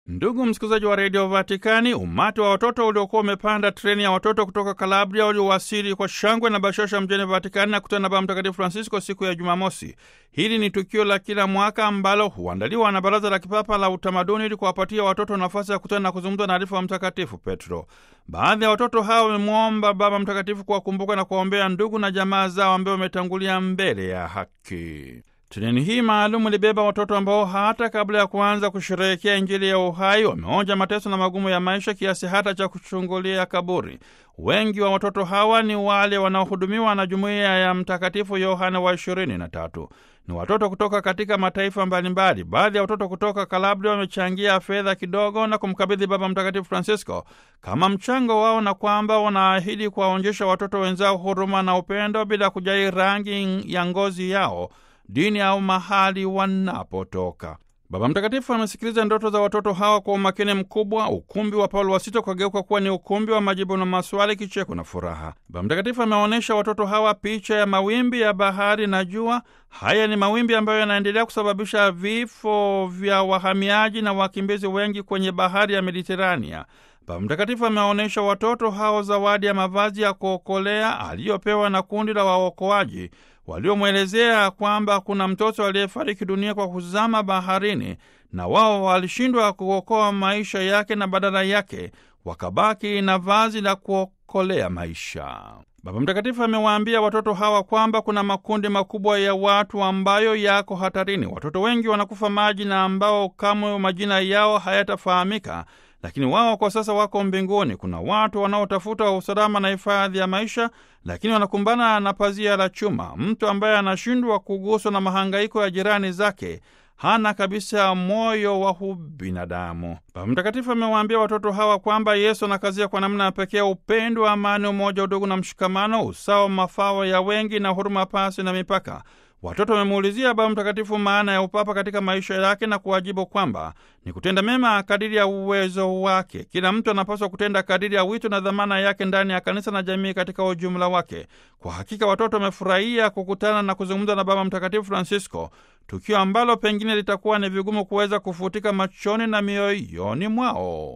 Ndugu msikilizaji wa redio Vatikani, umati wa watoto uliokuwa umepanda treni ya watoto kutoka Kalabria uliowasili kwa shangwe na bashasha mjini Vatikani na kutana na Baba Mtakatifu Francisco siku ya Jumamosi. Hili ni tukio la kila mwaka ambalo huandaliwa na Baraza la Kipapa la Utamaduni ili kuwapatia watoto nafasi ya kutana na kuzungumza na arifu wa Mtakatifu Petro. Baadhi ya watoto hao wamemwomba Baba Mtakatifu kuwakumbuka na kuwaombea ndugu na jamaa zao ambao wametangulia mbele ya haki. Treni hii maalum ilibeba watoto ambao hata kabla ya kuanza kusherehekea Injili ya uhai wameonja mateso na magumu ya maisha kiasi hata cha kuchungulia kaburi. Wengi wa watoto hawa ni wale wanaohudumiwa na jumuiya ya Mtakatifu Yohane wa ishirini na tatu. Ni watoto kutoka katika mataifa mbalimbali. Baadhi ya watoto kutoka Kalabria wamechangia fedha kidogo na kumkabidhi Baba Mtakatifu Francisco kama mchango wao, na kwamba wanaahidi kuwaonyesha watoto wenzao huruma na upendo bila kujali rangi ya ngozi yao dini au mahali wanapotoka. Baba Mtakatifu amesikiliza ndoto za watoto hawa kwa umakini mkubwa. Ukumbi wa Paulo wa Sita ukageuka kuwa ni ukumbi wa majibu na maswali, kicheko na furaha. Baba Mtakatifu ameonyesha watoto hawa picha ya mawimbi ya bahari na jua. Haya ni mawimbi ambayo yanaendelea kusababisha vifo vya wahamiaji na wakimbizi wengi kwenye bahari ya Mediterania. Baba Mtakatifu ameonyesha watoto hao zawadi ya mavazi ya kuokolea aliyopewa na kundi la waokoaji waliomwelezea kwamba kuna mtoto aliyefariki dunia kwa kuzama baharini na wao walishindwa kuokoa maisha yake na badala yake wakabaki na vazi la kuokolea maisha. Baba Mtakatifu amewaambia watoto hawa kwamba kuna makundi makubwa ya watu ambayo yako hatarini. Watoto wengi wanakufa maji na ambao kamwe majina yao hayatafahamika lakini wao kwa sasa wako mbinguni. Kuna watu wanaotafuta usalama na hifadhi ya maisha, lakini wanakumbana na pazia la chuma. Mtu ambaye anashindwa kuguswa na mahangaiko ya jirani zake hana kabisa moyo wa ubinadamu. Baba Mtakatifu amewaambia watoto hawa kwamba Yesu anakazia kwa namna ya pekee upendo, amani, umoja, udugu na mshikamano, usawa, mafao ya wengi na huruma pasi na mipaka. Watoto wamemuulizia Baba Mtakatifu maana ya upapa katika maisha yake na kuwajibu kwamba ni kutenda mema kadiri ya uwezo wake. Kila mtu anapaswa kutenda kadiri ya wito na dhamana yake ndani ya kanisa na jamii katika ujumla wake. Kwa hakika watoto wamefurahia kukutana na kuzungumza na Baba Mtakatifu Francisco, tukio ambalo pengine litakuwa ni vigumu kuweza kufutika machoni na mioyoni mwao.